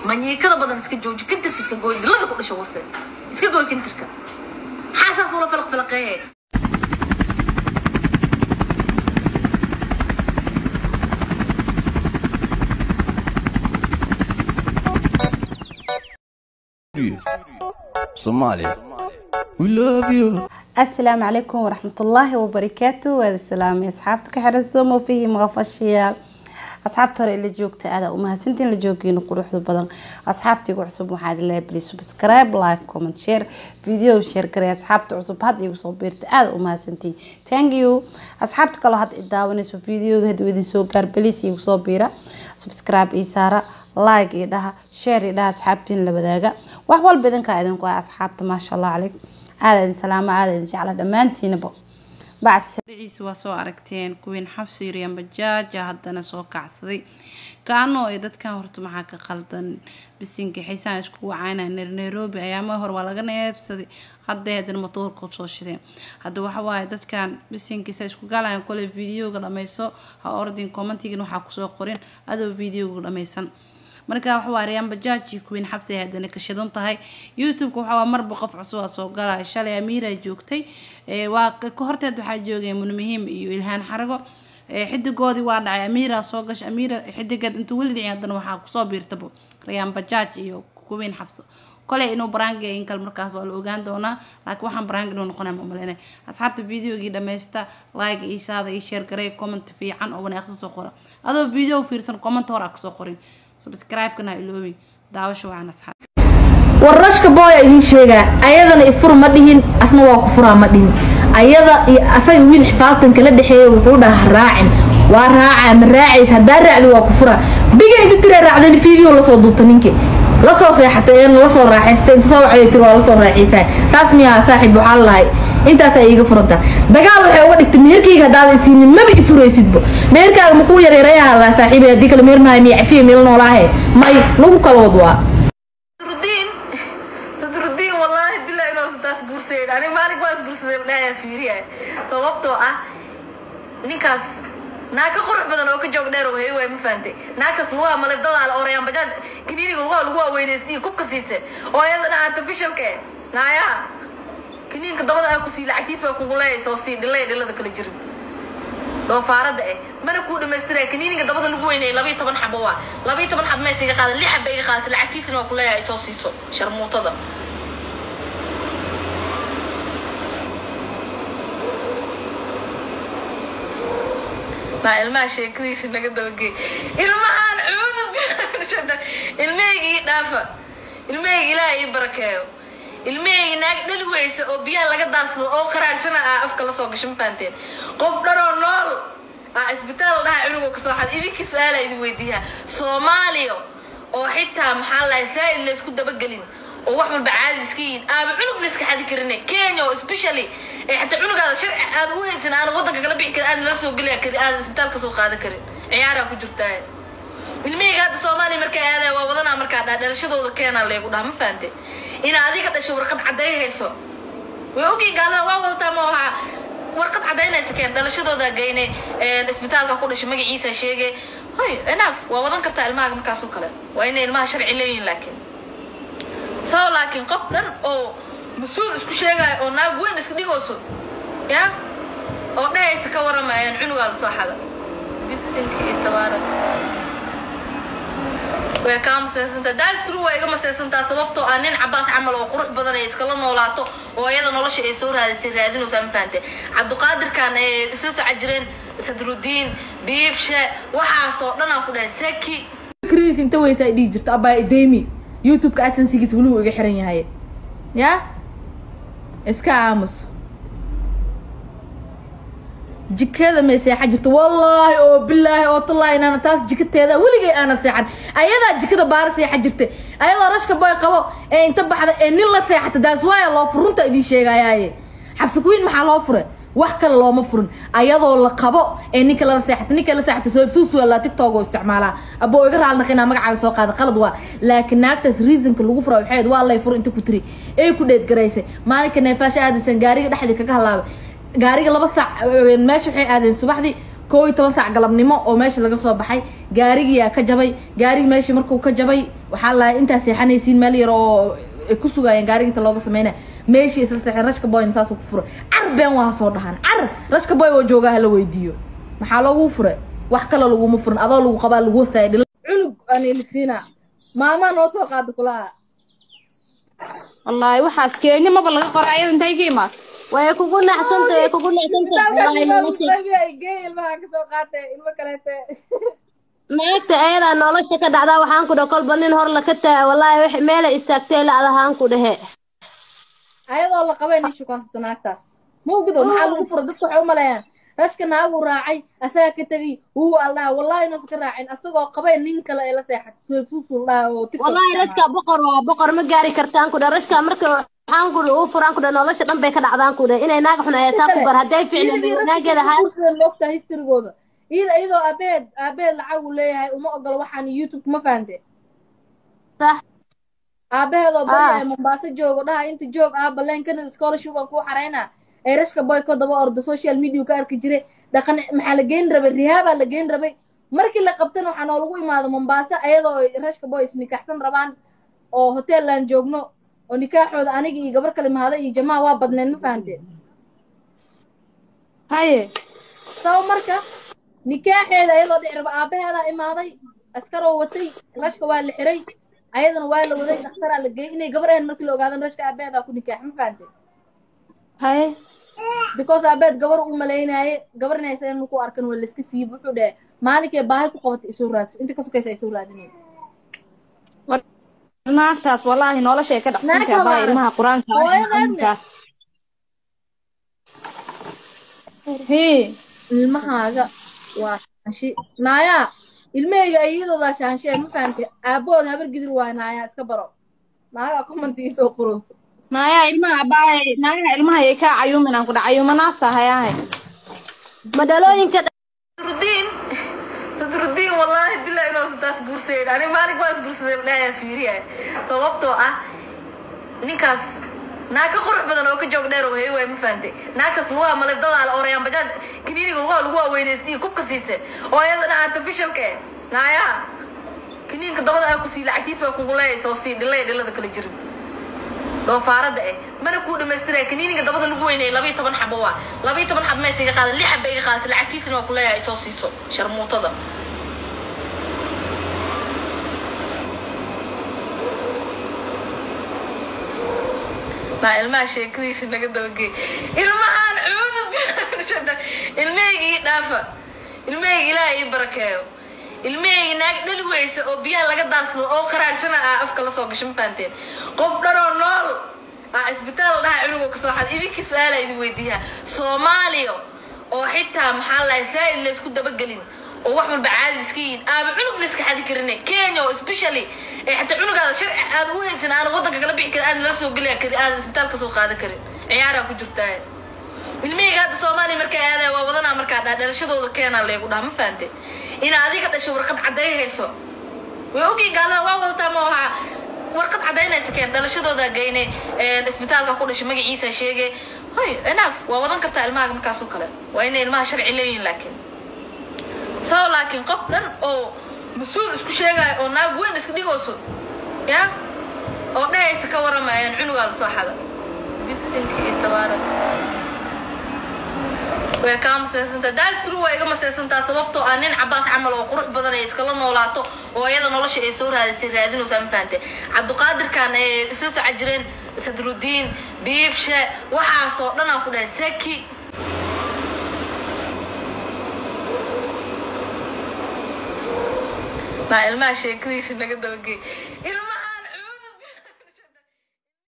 manyiikada badan iska jooji kintirka iska gooy dilaga ku dhasho wase iska gooy kintirka xaasaas ula filaq filaqeeye Somalia. We love you. asalaamu calaykum waraxmatullaahi wabarakaatu waada salaamay asxaabta ka xiran somo fihi maqafashayaal asxaabta hore ila joogta aada umahadsantiin la joogiina quruxda badan asxaabtaygu cusub waxaad leeyahay please subscribe like comment share video share garay asxaabta cusub hadda igu soo biirta aada umahadsantiin thank you asxaabta kaloo hadda i daawanayso videoga hadii idin soo gaar please igu soo biira subscribe ii saara like iyo dhaha share iyo dhaha asxaabtiin la wadaaga wax walba idinkaa idinku ah asxaabta maasha allah calaykum aada idin salaama aada idin jecla dhammaantiinaba bacsi magaciisa waa soo aragteen kuwiin xabsi yuryan bajaaja haddana soo kacsaday kaano ay dadkan horta maxaa ka qaldan bisinka xiisaan isku wacayna nairobi ayaama hore waa laga neebsaday hadday haddana matoorka soo shideen hadda waxa waaye dadkan bisinkiisa isku gaalayan kole videoga dhameyso ha ordin commentigan waxaa kusoo qorin adoo videoga dhameysan marka waxa waa riyaan bajaaji kuwiin xabsi ay haddana ka shidan tahay youtube-ka waxa waa marba qof cusub aa soo galaya shalay amiira joogtay ee waa ka horteed waxaa joogay munmuhiim iyo ilhaan xarago ee xidigoodii waa dhacay amiira soo gashay amiira xidigeed intuu weli dhicin haddana waxaa kusoo biirtaba riyaan bajaaj iyo kuwiin xabso koley inuu baraangi in kale markaas waa la ogaan doonaa laakiin waxaan baraangi inuu noqonaya ma malaynay asxaabta videogii dhammaysta like ii saada ii share garay comment fiican oo wanaagsan soo qora adoo video fiirsan comment hore aa kasoo qorin subscribe-kana ha iloobin daawasho wacan asxaab warrashka booya idiin sheegaa ayadana ifur ma dhihin asna waa ku furaa ma dhihin ayada iyo asaga wiil xifaaltanka la dhexeeya wuxuu dhaha raacin waa raacaa ma raacaysa haddaa raacdi waa ku furaa biga inta tira raacdani video lasoo duubta ninkii lasoo seexatay een lasoo raaxaystay inta soo wacday tiri waa lasoo raaxaysaa saas miyaa saaxiib waxaa lahay intaasaa iiga furanta dagaal waxay uga dhigtay meherkayga haddaada isiinin maba i furaysidbo meherkaaga makuu yareerayaha laa saaxiibay haddii kale meher maahay miya cafiya meel noolaahe may nagu kala wad waa sadrudiin sadrudiin wallaahi bilaa inuu taas guursayn ani maalin waa isguursaday dhaaya fiiriya sababtoo ah ninkaas naaka qurux badan oo ka joog dheer oo hey waay ma fahantay naakaas lugaa malibdadaa la orayaan bajaad kiniiniga lugaa lagu waaweynaysta iyo kubka siise oo iyadana artificialka eh naayaha kiniinka dabada aa ku sii lacagtiisa waa kugu leeyahay soo sii dhilay dhilada kala jirin doofaarada eh mana kuu dhamaystiraya kaniiniga dabada lagu weynayay labayo toban xabo waa labayo toban xabo meesa iga qaadan lix xaba iga qaadatay lacagtiisana waa ku leeyahay soo siiso sharmuutada maa ilmaha sheekadiisa naga dabageey ilmahaan cudub ilmahayga ii dhaafa ilmahayga ilaaha ii barakeeyo ilmahayga naag dhali weysa oo biyaha laga daarsado oo qaraarsana ah afka lasoo gasho ma fahanteen qof dhanoo nool ah isbitaal dhaha cunugoo kasoo xad idinkii su-aala idin weydiiyaa soomaaliya oo xitaa maxaa lahay saa'id laysku dabagelin oo wax walba caadi iska yihin aaba cunug la iska xadi karin kenya oo especially ee xataa cunugaada sharci aad u haysan aan wadanka kala bixi karin aad la soo geliya karin aad isbitaal kasoo qaadan karin ciyaaraa ku jirtaa ilmihayga hadda soomaaliya markay aadaya waa wadanaa markaa dhaa dhalashadooda keenaa leegu dhaha ma fahante in adiga dhasho warqad cadday hayso way ogii gaalada waa wadataa ma ahaa warqad cadaynaysa keen dhalashadooda geyne isbitaalka ku dhashay magaciisa sheege hoy enough waa wadan kartaa ilmahaga markaas oo kale waa inay ilmaha sharci leeyihin laakiin sao laakiin qof dhan oo mas-uul isku sheegaayo oo naag weyn iska dhigayso ya oo dhehaysa ka warama cunugaada soo xada bisinka iyo tabaarak way kaa masaysantaa daastru waa iga masaysantaa sababtoo ah nin cabaas camal oo qurux badan ay iskala noolaato oo iyada nolosha ay soo raadisay raadinaysaa ma fahante cabdiqaadirkan ay isla soco jireen sadrudiin biibshe waxaasoo dhan aan ku dhahay saki kris inta weysa ay dhihi jirto abaa idemi youtube-ka adsensigiisa weli wuu iga xiran yahay ya iska aamus jikada may seexa jirto wallaahi oo bilaahi oo tallaahi inaana taas jikateeda weligay aana seexan ayadaa jikada baara seexa jirta ayadoo rashka boy qabo ee inta baxda ee nin la seexata daas waaya loo furunta idiin sheegayaaye xabsi kuwiin maxaa loo fure wax kale looma furin ayadoo la qabo ee ninka lala seexata ninka la seexata soo suusuala tiktok oo isticmaalaa aboo iga raalnaq inaa magacaaga soo qaada qalad waa laakiin naagtaas reasonka lagu fura waxayd waa lay fur inta ku tiri ee ku dheedgaraysay maalinka neefaasha aadaysan gaariga dhexdii kaga halaabay gaariga laba saac meesha waxay aadeen subaxdii koo iyo toban saac galabnimo oo meesha laga soo baxay gaarigiyaa ka jabay gaarigi meeshii markuu ka jabay waxaa lahay intaa seexanaysiin meel yar oo ay ku sugaayeen gaariga inta looga sameynaya meeshii isla seexeen rashka boyna saasuu ku furay car been waa soo dhahaan car rashka boy oo joogaa hala weydiiyo maxaa loogu furay wax kale laguma furin adoo lagu qabaa lagu hostaaya dhila cunug aan ilisiina maamaa noo soo qaada kulaha wallaahi waxaas kenya maba laga qoray ayada intay ka imaad way kugu nacsanta way kugu nacsanta wallaahi nolosha gee ilmaha kasoo qaatay ilmo kaleete naagta ayadaa nolosha ka dhacdaa waxaan ku dhahe kolba nin hor laka taga wallaahi wax meelay istaagtay la adahaan ku dhehe ayadoo la qabay nin shukaansato naagtaas ma ogido maxaa lagu fura dadka waxay u maleeyaan rashka naagu raacay asagaa ka tegay wuu aldhaha wallahi inuusan ka raacin asagoo qabay nin kale ee la seexatay suusuusul dhaha oo tiktok wallaahi rashka boqor waa boqor ma gaari kartaan ku dhahe rashka marka waxaan ku dhahe uu furaan ku dhahe nolosha dhan bay ka dhacdaan ku dhahe inay naag xun aheesaa ku gar hadday ficna naageeda haa sida moogtaa historygooda iyada iyadoo aabeed aabeed lacag uu leeyahay uma ogolo waxaan youtube ma fahante sax aabaheedoo baryaay mombaaso joogo dhaha inta joog aaba leen canada scholarship aan kuu xaraynaa ee rashka boy ka daba ordo social media ka arki jiray dhaqan maxaa la geyn rabay rihaabaa la geyn rabay markii la qabtana waxaa noolagu imaado mombaaso ayadoo ay rashka boy isnikaxsan rabaan oo hoteellaan joogno oo nikaaxooda aniga iyo gabar kale mahada iyo jamaa waa badneen ma fahanteen haye sabo marka nikaaxeeda ayadoo dhici raba aabaheedaa imaaday askaroo watay rashka waa la xiray ayadana waa la waday dhakhtaraa la geeyey inay gabar ahayn markii la ogaadan rashka aabaheedaa ku nikaax ma fahanteen haye because aabeed gabar u malaynaaye gabar inaysa in ku arkan waa layska siiyey wuxuu dhahe maalinkay baahi ku qabatay isoo raadso inta ka sokaysa isoo raadinay naagtaas wallaahi noloshay ka dhacsantahay Naagta baa waa- ilmaha qur-aanka hooyadeedna. hii ilmahaaga waa shaanshi naayaa ilmahayga iyadoodaa shaanshee ma fahantay aabahood habar gidir waay naayaa iska baro naagaa commentii soo qoro naaya ilmaha baay naagaha ilmaha yay kaa cayuumin aan ku dhac cayuumanaasa hayaahe madhalooyinka sadrudiin sadrudiin wallaahi bilaa inuu taas guursayn ani maalin waa isguursaday dhaaya fiiriya sababtoo ah ninkaas naag ka qurux badan oo ka joog dheer oo hey waay ma fahantay naagtaas lugaha malebdadaa la orayaan bajaaj kiniiniga lugaha lagu waaweynaystay kubka siise oo iyadana artificialka eh naayaha kiniinka dabada aa ku sii lacagtiisa waa kugu leeyahay soo sii dhilay dhilada kala jirin doofaarada eh mana kuu dhamaystiraya kaniiniga dabada lagu weynayay labayo toban xabo waa labayo toban xabo maysa iga qaadan lix xaba iga qaadatay lacagtiisana waa ku leeyahay soo siiso sharmuutada baa ilmaha sheekadiisa naga dabagey ilmahaan cuudu ilmahayga ii dhaafa ilmahayga ilaaha ii barakeeyo ilmahayga naag dhali weysa oo biyaha laga daadsado oo qaraarsana ah afka lasoo gasho ma fahanteen qof dhanoo nool aa isbitaal dhaha cunugoo kasoo xad idinkii su-aala idin weydiiyaa soomaaliya oo xitaa maxaa lahay saa'id laysku dabagelin oo wax walba caadi iska yihiin aaba cunug la iska xadi karine kenya oo especially ee xataa cunugaada sharci aad u haysan aana waddanka kala bixi karin aad la soo geliya karin aad isbitaal kasoo qaadan karin ciyaaraa ku jirtaa ilmihayga hadda soomaaliya markaa aadaya waa wadanaa markaa dhaa dhalashadooda keenaa leegu dhaha ma fahante in adiga dhashay warqad cadday hayso way ogiin gaalada waa wadataa ma aha warqad cadaynaysa keen dhalashadooda geyne isbitaalka ku dhashay magaciisa sheege hoy enaaf waa wadan kartaa ilmahaga markaasoo kale waa inay ilmaha sharci leeyihin laakiin sao laakiin qof dhan oo mas-uul isku sheegaayo oo naag weyn iska dhigayso ya oo dhehaysa ka warama cunugaa lasoo xada bisinka iyo tabaarak way kaa masaysantaa that's true waa iga masaysantaa sababtoo ah nin cabaas camal oo qurux badan ay iskala noolaato oo iyada nolosha ay soo raadisay raadinaysaa ma fahante cabdiqaadirkan ay isla soco jireen sadrudiin biibshe waxaasoo dhan aan ku dhahay saki baa ilmaha sheekadiisa naga dabagey ilma